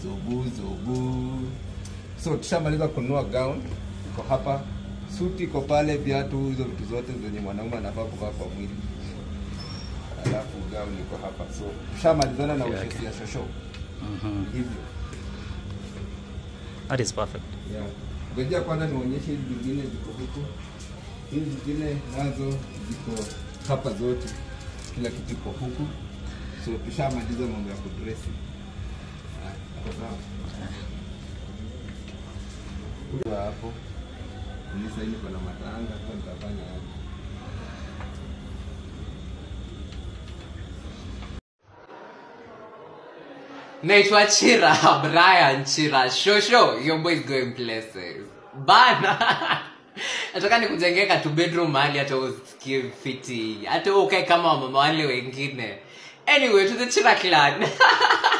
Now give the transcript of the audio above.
zobu zobu so tushamaliza kununua gown iko hapa suti iko pale viatu hizo vitu zote zenye mwanaume anafaa kuvaa kwa mwili alafu gown iko hapa so tushamalizana na Okay, ushesi okay. ya shosho Mhm. hivyo That is perfect. Yeah. Ngojea kwanza nionyeshe hizi zingine ziko huku. Hizi zingine nazo ziko hapa zote, kila kitu iko huku. So tushamaliza mambo ya kudresi. Ah, iko sawa. Kwa hapo mimi sasa niko na matanga, sasa nitafanya aje? naitwa chira brian chira shosho your boy is going places bana nataka nikujengeka tu bedroom mahali hata usikie fiti hata wewe ukae kama wamama wale wengine anyway to the chira clan